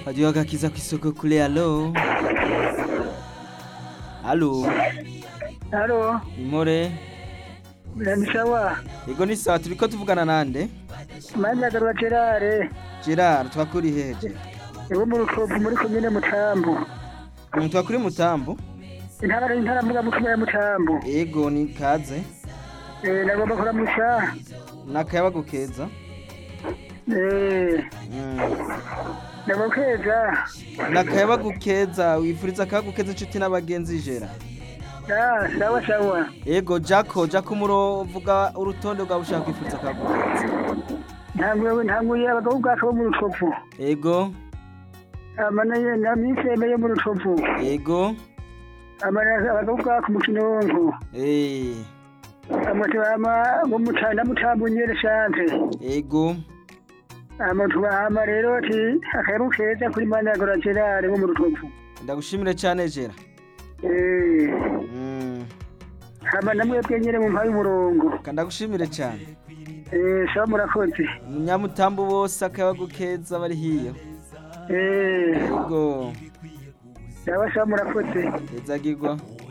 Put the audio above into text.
Hadiyo agakiza ku isoko kure alo alo Halo, impore ni sawa. ego ni sawa turiko tuvugana nande Manja garwa Gerard, Gerard twakuri heje ego mu rukovu muri komine Mutambu. umuntu twakuri mutambu Intara intara mvuga mu komine Mutambu. ego ni kaze Eh nagomba kuramusha. nakayabagu keza Eh Mm. nagokeza. nakayabagu keza wifuriza akayabagu keza inshuti n'abagenzi jera Ah, sawa sawa. ego jako jako umuro vuga urutonde rwawe ushaka kwifuriza akayabagu keza Ntanguye ntanguye abagabo bwacu bo mu rukovu. ego Amana ye na miseme yo mu rukovu. ego Amana abagabo bwacu mu kinonko. eh Amatu ama mu mutanda mutambu nyere shante. ego Amatu ama rero ati akayabu keza kuri manja garwa Gerard bo mu rukovu. ndagushimire cyane jera Eh Mm. hama namwe bwenyere mu mpaye umurongo kandagushimire cyane eh sawa murakoze munyamutambu bose akayabagu keza bari hiyo eh ego sawa sawa murakoze hezagirwa